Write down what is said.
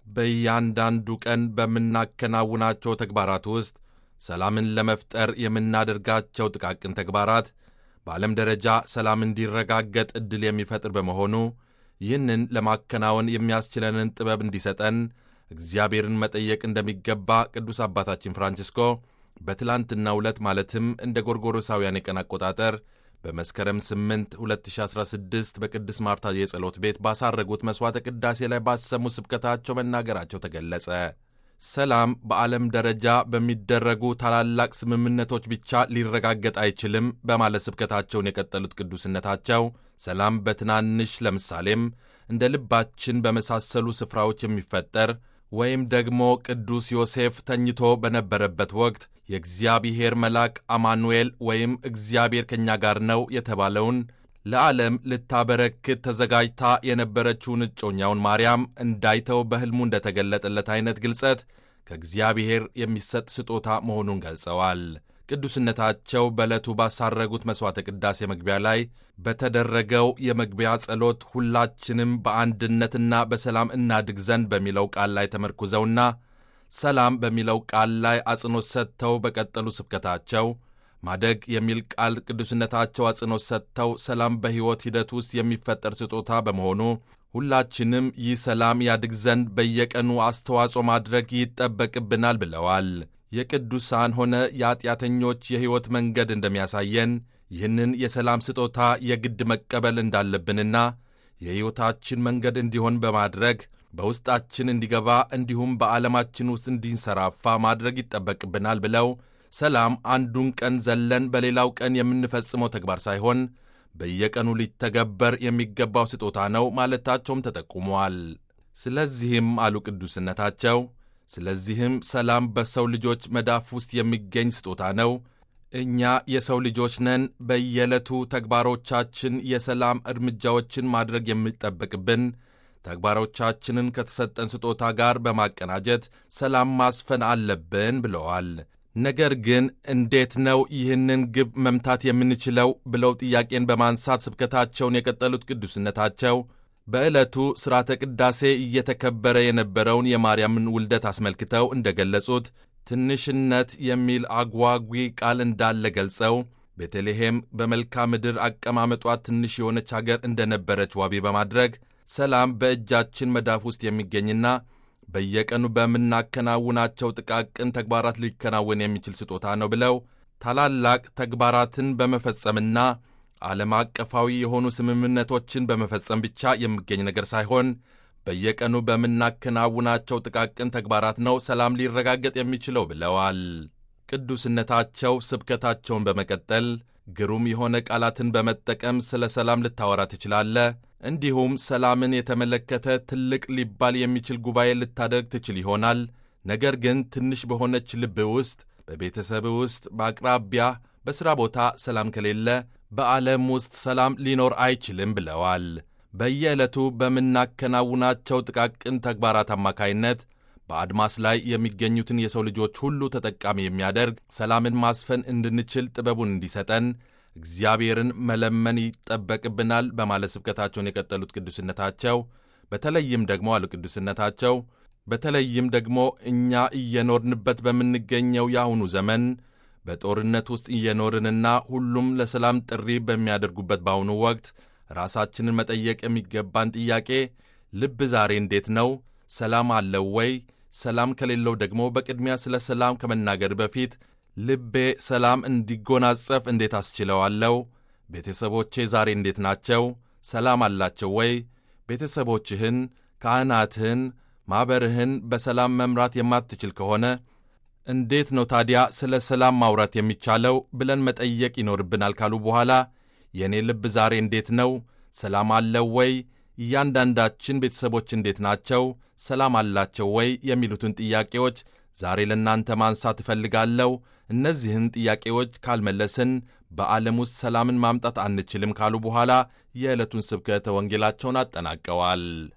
በእያንዳንዱ ቀን በምናከናውናቸው ተግባራት ውስጥ ሰላምን ለመፍጠር የምናደርጋቸው ጥቃቅን ተግባራት በዓለም ደረጃ ሰላም እንዲረጋገጥ ዕድል የሚፈጥር በመሆኑ ይህንን ለማከናወን የሚያስችለንን ጥበብ እንዲሰጠን እግዚአብሔርን መጠየቅ እንደሚገባ ቅዱስ አባታችን ፍራንቺስኮ በትላንትናው ዕለት ማለትም እንደ ጎርጎሮሳውያን የቀን አቆጣጠር በመስከረም 8 2016 በቅድስት ማርታ የጸሎት ቤት ባሳረጉት መሥዋዕተ ቅዳሴ ላይ ባሰሙ ስብከታቸው መናገራቸው ተገለጸ። ሰላም በዓለም ደረጃ በሚደረጉ ታላላቅ ስምምነቶች ብቻ ሊረጋገጥ አይችልም በማለት ስብከታቸውን የቀጠሉት ቅዱስነታቸው ሰላም በትናንሽ ለምሳሌም እንደ ልባችን በመሳሰሉ ስፍራዎች የሚፈጠር ወይም ደግሞ ቅዱስ ዮሴፍ ተኝቶ በነበረበት ወቅት የእግዚአብሔር መልአክ አማኑኤል ወይም እግዚአብሔር ከእኛ ጋር ነው የተባለውን ለዓለም ልታበረክት ተዘጋጅታ የነበረችውን እጮኛውን ማርያም እንዳይተው በሕልሙ እንደተገለጠለት አይነት ግልጸት ከእግዚአብሔር የሚሰጥ ስጦታ መሆኑን ገልጸዋል። ቅዱስነታቸው በዕለቱ ባሳረጉት መሥዋዕተ ቅዳሴ መግቢያ ላይ በተደረገው የመግቢያ ጸሎት ሁላችንም በአንድነትና በሰላም እናድግ ዘንድ በሚለው ቃል ላይ ተመርኩዘውና ሰላም በሚለው ቃል ላይ አጽንኦት ሰጥተው በቀጠሉ ስብከታቸው ማደግ የሚል ቃል ቅዱስነታቸው አጽንኦት ሰጥተው ሰላም በሕይወት ሂደት ውስጥ የሚፈጠር ስጦታ በመሆኑ ሁላችንም ይህ ሰላም ያድግ ዘንድ በየቀኑ አስተዋጽኦ ማድረግ ይጠበቅብናል ብለዋል። የቅዱሳን ሆነ የኀጢአተኞች የሕይወት መንገድ እንደሚያሳየን ይህንን የሰላም ስጦታ የግድ መቀበል እንዳለብንና የሕይወታችን መንገድ እንዲሆን በማድረግ በውስጣችን እንዲገባ እንዲሁም በዓለማችን ውስጥ እንዲንሰራፋ ማድረግ ይጠበቅብናል ብለው ሰላም አንዱን ቀን ዘለን በሌላው ቀን የምንፈጽመው ተግባር ሳይሆን በየቀኑ ሊተገበር የሚገባው ስጦታ ነው ማለታቸውም ተጠቁመዋል። ስለዚህም አሉ ቅዱስነታቸው ስለዚህም ሰላም በሰው ልጆች መዳፍ ውስጥ የሚገኝ ስጦታ ነው። እኛ የሰው ልጆች ነን። በየዕለቱ ተግባሮቻችን የሰላም እርምጃዎችን ማድረግ የሚጠበቅብን ተግባሮቻችንን ከተሰጠን ስጦታ ጋር በማቀናጀት ሰላም ማስፈን አለብን ብለዋል። ነገር ግን እንዴት ነው ይህንን ግብ መምታት የምንችለው ብለው ጥያቄን በማንሳት ስብከታቸውን የቀጠሉት ቅዱስነታቸው በዕለቱ ሥርዓተ ቅዳሴ እየተከበረ የነበረውን የማርያምን ውልደት አስመልክተው እንደገለጹት ትንሽነት የሚል አጓጊ ቃል እንዳለ ገልጸው ቤተልሔም በመልክዓ ምድር አቀማመጧ ትንሽ የሆነች አገር እንደነበረች ዋቢ በማድረግ ሰላም በእጃችን መዳፍ ውስጥ የሚገኝና በየቀኑ በምናከናውናቸው ጥቃቅን ተግባራት ሊከናወን የሚችል ስጦታ ነው ብለው ታላላቅ ተግባራትን በመፈጸምና ዓለም አቀፋዊ የሆኑ ስምምነቶችን በመፈጸም ብቻ የሚገኝ ነገር ሳይሆን በየቀኑ በምናከናውናቸው ጥቃቅን ተግባራት ነው ሰላም ሊረጋገጥ የሚችለው ብለዋል። ቅዱስነታቸው ስብከታቸውን በመቀጠል ግሩም የሆነ ቃላትን በመጠቀም ስለ ሰላም ልታወራ ትችላለህ፣ እንዲሁም ሰላምን የተመለከተ ትልቅ ሊባል የሚችል ጉባኤ ልታደርግ ትችል ይሆናል። ነገር ግን ትንሽ በሆነች ልብ ውስጥ፣ በቤተሰብ ውስጥ፣ በአቅራቢያ፣ በሥራ ቦታ ሰላም ከሌለ በዓለም ውስጥ ሰላም ሊኖር አይችልም ብለዋል። በየዕለቱ በምናከናውናቸው ጥቃቅን ተግባራት አማካይነት በአድማስ ላይ የሚገኙትን የሰው ልጆች ሁሉ ተጠቃሚ የሚያደርግ ሰላምን ማስፈን እንድንችል ጥበቡን እንዲሰጠን እግዚአብሔርን መለመን ይጠበቅብናል በማለት ስብከታቸውን የቀጠሉት ቅዱስነታቸው በተለይም ደግሞ አሉ ቅዱስነታቸው በተለይም ደግሞ እኛ እየኖርንበት በምንገኘው የአሁኑ ዘመን በጦርነት ውስጥ እየኖርንና ሁሉም ለሰላም ጥሪ በሚያደርጉበት በአሁኑ ወቅት ራሳችንን መጠየቅ የሚገባን ጥያቄ ልብ ዛሬ እንዴት ነው? ሰላም አለው ወይ? ሰላም ከሌለው ደግሞ በቅድሚያ ስለ ሰላም ከመናገር በፊት ልቤ ሰላም እንዲጎናጸፍ እንዴት አስችለዋለሁ? ቤተሰቦቼ ዛሬ እንዴት ናቸው? ሰላም አላቸው ወይ? ቤተሰቦችህን፣ ካህናትህን፣ ማኅበርህን በሰላም መምራት የማትችል ከሆነ እንዴት ነው ታዲያ ስለ ሰላም ማውራት የሚቻለው ብለን መጠየቅ ይኖርብናል ካሉ በኋላ የእኔ ልብ ዛሬ እንዴት ነው? ሰላም አለው ወይ? እያንዳንዳችን ቤተሰቦች እንዴት ናቸው? ሰላም አላቸው ወይ? የሚሉትን ጥያቄዎች ዛሬ ለእናንተ ማንሳት እፈልጋለሁ። እነዚህን ጥያቄዎች ካልመለስን በዓለም ውስጥ ሰላምን ማምጣት አንችልም ካሉ በኋላ የዕለቱን ስብከተ ወንጌላቸውን አጠናቀዋል።